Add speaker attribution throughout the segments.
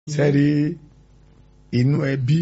Speaker 1: sẹ́rí inú ẹbí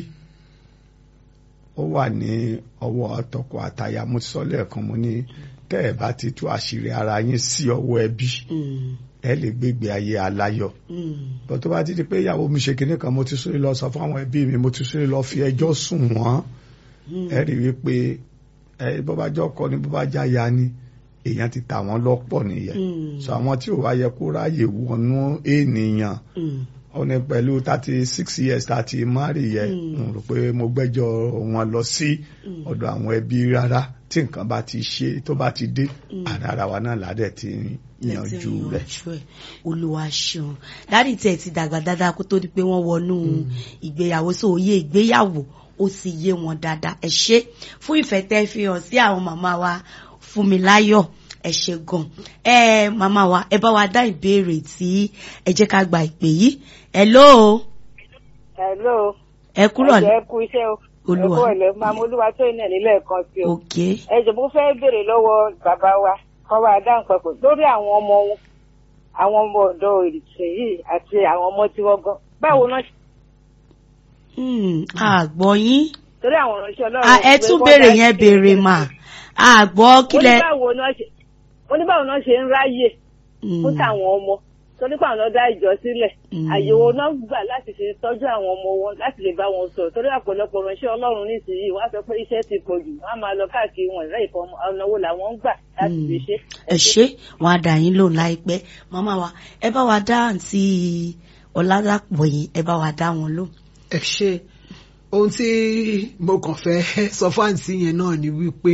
Speaker 1: ó wà ní ọwọ́ tọkọ àtaya mo sọ lẹ́ẹ̀kan mo ní tẹ́ ẹ̀ bá ti tú àṣírí ara yín sí ọwọ́ ẹbí ẹ lè gbégbé ayé aláyọ̀ bó tó bá ti di pé ìyàwó mi ṣe kinní kan mo ti sórí lọ sọ fún àwọn ẹbí mi mo ti sórí lọ fi ẹjọ́ sùn wọ́n ẹ rí i pé ẹ bó bá jọ ọkọ ni bó bá já ya ni èèyàn ti tà wọ́n lọ́pọ̀ nìyẹn so àwọn tí ò wá yẹ kó ráyè wọnú ènìyàn ó ní pẹ̀lú thirty six years thirty mari yẹ n rò pé mo gbẹ́jọ́ wọn lọ sí ọ̀dọ̀ àwọn ẹbí rárá tí nǹkan bá ti ṣe tó bá ti dé àdára wa náà ládẹ̀ ti yanjú rẹ̀.
Speaker 2: olúwa ṣeun dáàdì tẹ̀ ti dàgbà dáadáa kó tó di pé wọ́n wọnú ìgbéyàwó sí òye ìgbéyàwó ó sì yé wọn dáadáa ẹ ṣé fún ìfẹ́ tẹ́ fi hàn sí àwọn màmá wa Fúnmiláyọ̀ ẹ ṣé gan ẹ màmá wa ẹ bá wa dá ìbéèrè tí ẹ jẹ́ ká gba ìpè yìí hello.
Speaker 3: hello.
Speaker 2: ẹ kúrò
Speaker 3: ní. ẹ kú iṣẹ́ o.
Speaker 2: olúwa
Speaker 3: ẹ kú ọ̀lẹ́ máa mú olúwa tó ní ẹ̀nílẹ̀ kan sí o.
Speaker 2: ok.
Speaker 3: ẹ jẹ́ mo fẹ́ béèrè lọ́wọ́ bàbá wa kọ́ wa dáhùn papọ̀ lórí àwọn ọmọ wọn àwọn ọmọ ọ̀dọ́ ìrìnsìn yìí àti àwọn ọmọ tí wọ́n gan báwo náà.
Speaker 2: àgbọ̀ yín.
Speaker 3: torí àwọn ìránṣẹ́ ọlọ́run.
Speaker 2: ẹ tún béèrè yẹn béèrè mà àgbọ̀ kílẹ̀.
Speaker 3: ó ní báwo náà ṣe ń ráyè fún tàwọn ọmọ torí pé àwọn ọ̀dọ́ ìjọ sílẹ̀ àyẹ̀wò náà gbà láti ṣe tọ́jú àwọn ọmọ wọn láti lè bá wọn sọ̀rọ̀ torí àpọ̀lọpọ̀ ránṣẹ́ ọlọ́run nísìnyí wọ́n á sọ pé iṣẹ́ ti pọ̀ jù wọ́n á máa lọ káàkiri wọn ìrẹ́ ìfọ̀ ọ̀nà wo làwọn ń gbà láti fi ṣe.
Speaker 2: ẹ ṣé wọn á dà yín lóhùn láìpẹ́ màmá wa ẹ bá wa dá àǹtí ọ̀làdàpọ̀ yìí ẹ bá wa dá wọn lóhùn.
Speaker 4: ẹ ṣe ohun tí mo kàn fẹ́ sọ fún àǹtí yẹn náà ni wípé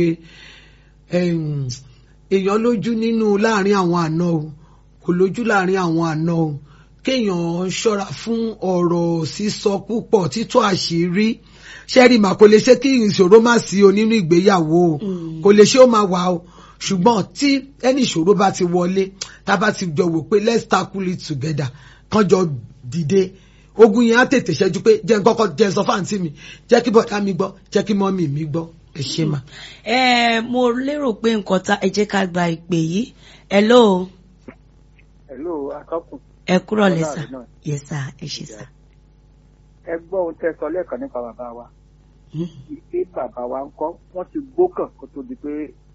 Speaker 4: èèyàn lójú nínú láàrin àwọn àna o kò lójú láàrin àwọn àna o kéèyàn ṣọ́ra fún ọ̀rọ̀ sísọ púpọ̀ títú àṣírí ṣẹ́rí mà kò lè ṣe kí ìṣòro má sí o nínú ìgbéyàwó o kò lè ṣe ó máa wà o ṣùgbọ́n tí ẹni ìṣòro bá ti wọlé tá a bá ti jọ wò pé let's tackle it together kán jọ dìde ogun yẹn á tètè ṣẹ́jú pé jẹ́ kọ́kọ́ jẹ́ sọ fáǹtì mi jẹ́ kí bọ̀dá mi gbọ́ jẹ́ kí mọ́mì mi gbọ́ ẹ ṣe mà.
Speaker 2: ẹ mo lérò pé nǹkan tá ẹ jẹ́ ká gba ìpè yìí hello.
Speaker 5: hello akọkùn.
Speaker 2: ẹ kúrò lẹ́sà yes sir ẹ ṣe sà.
Speaker 5: ẹ gbọ́ ohun tẹ́ sọ lẹ́ẹ̀kan nípa bàbá wa pé bàbá wa ń kọ́ wọ́n ti gbókàn kó tó di pé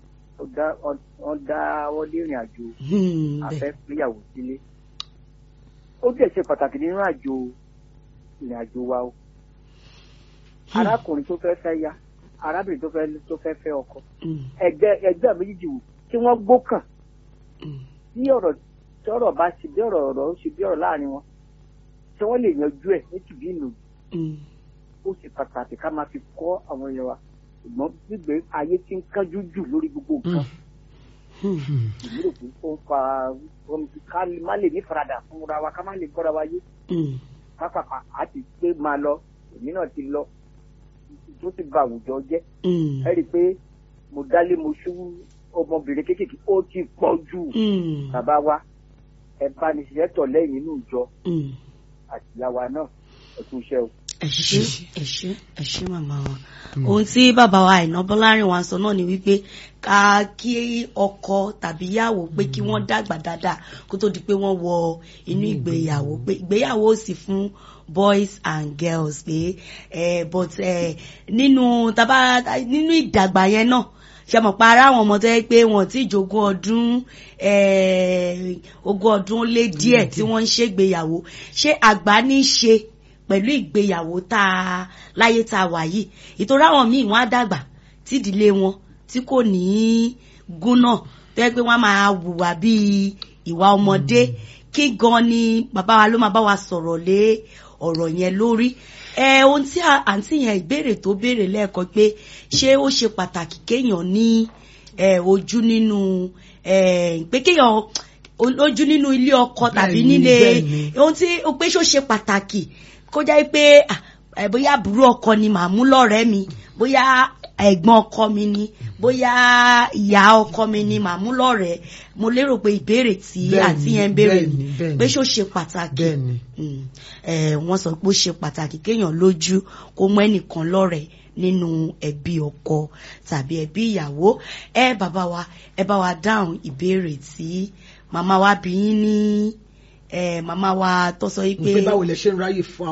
Speaker 5: wọ́n dá wọ́n lé ìrìn àjò afẹ́ péyàwó sílé ó dẹ̀ ṣe pàtàkì nínú àjò ìrìn àjò wa o arákùnrin tó fẹ́ fẹ́ ya arábìnrin tó fẹ́ tó fẹ́ fẹ́ ọkọ ẹgbẹ́ ẹgbẹ́ méjìjì wò tí wọ́n gbókàn bí ọ̀rọ̀ tí ọ̀rọ̀ bá ṣe bí ọ̀rọ̀ ọ̀rọ̀ ó ṣe bí ọ̀rọ̀ láàrin wọn tí wọ́n lè yanjú ẹ̀ ní tìbí ìlú ó ṣe pàtàkì ká máa fi kọ́ àwọn èèyàn wa ṣùgbọ́n gbígbé ayé tí ń kánjú jù lórí gbogbo nǹkan ìmúlò pé ó ń fa ká má lè ní faradà fúnra wa ká má lè gbọ́ra wa yé pápákọ̀ àti pé máa lọ èmi náà ti lọ tó ti ba àwùjọ jẹ́ ẹ rí i pé mo dálé mo ṣú ọmọbìnrin kéékèèké ó ti pọ̀ jù bàbá wa ẹ bá ní ṣiṣẹ́ tọ̀ lẹ́yìn inú ìjọ àtìyáwa náà ẹ kú iṣẹ́ o.
Speaker 2: ẹ ṣé ẹ ṣé ẹ ṣé màmá wa ohun tí bàbá wa Àìná Bọ́lárin wa sọ náà ni wípé ká kí ọkọ tàbí ìyàwó pé kí wọ́n dàgbà dáadáa kó tó di pé wọ́n wọ inú ìgbéyàwó pé ìgbéyàwó ò sì fún boys and girls pé eh, but eh, nínú taba nínú ìdàgbà yẹn náà ṣe mọ̀ pa ara àwọn ọmọ tó yẹ pé wọ́n ti jogún ọdún ogún ọdún lé díẹ̀ tí wọ́n ń ṣègbéyàwó ṣé àgbà ní í ṣe pẹ̀lú ìgbéyàwó tá a láyé tá a wà yìí ìtòrí àwọn míì wọ́n á dàgbà tídìlé wọn tí kò ní í gúnná tó yẹ pé wọ́n máa hùwà bíi ìwà ọmọdé kí gan ni bàbá wa ló máa bá wa sọ̀rọ̀ lé ọ̀rọ̀ yẹn lórí ẹ ohun tí àǹtí yẹn ìbéèrè tó béèrè lẹ́ẹ̀kan pé ṣé ó ṣe pàtàkì kéèyàn ní ojú nínú pé kéèyàn ojú nínú ilé ọkọ tàbí nílé ohun tí ó pé ṣó ṣe pàtàkì kó jẹ́ pé bóyá àbúrò ọkọ ni màá mú lọ́rẹ̀ẹ́ mi bóyá ẹ̀gbọ́n ọkọ mi ni bóyá ìyá ọkọ mi ni màá mú lọ́rẹ̀ẹ́ mo lérò pé ìbéèrè tí àǹtí yẹn ń béèrè ni pé ṣó ṣe pàtàkì wọ́n sọ pé ó ṣe pàtàkì kéèyàn lójú kó mú ẹnìkan lọ́rẹ̀ẹ́ nínú ẹbí ọkọ tàbí ẹbí ìyàwó ẹ bàbá wa ẹ bá wa dáhùn ìbéèrè tí màmá wa bí yín ní ẹ màmá wa tó sọ yìí
Speaker 4: pé
Speaker 2: pé
Speaker 4: báwo lẹ ṣe ń ráyè fún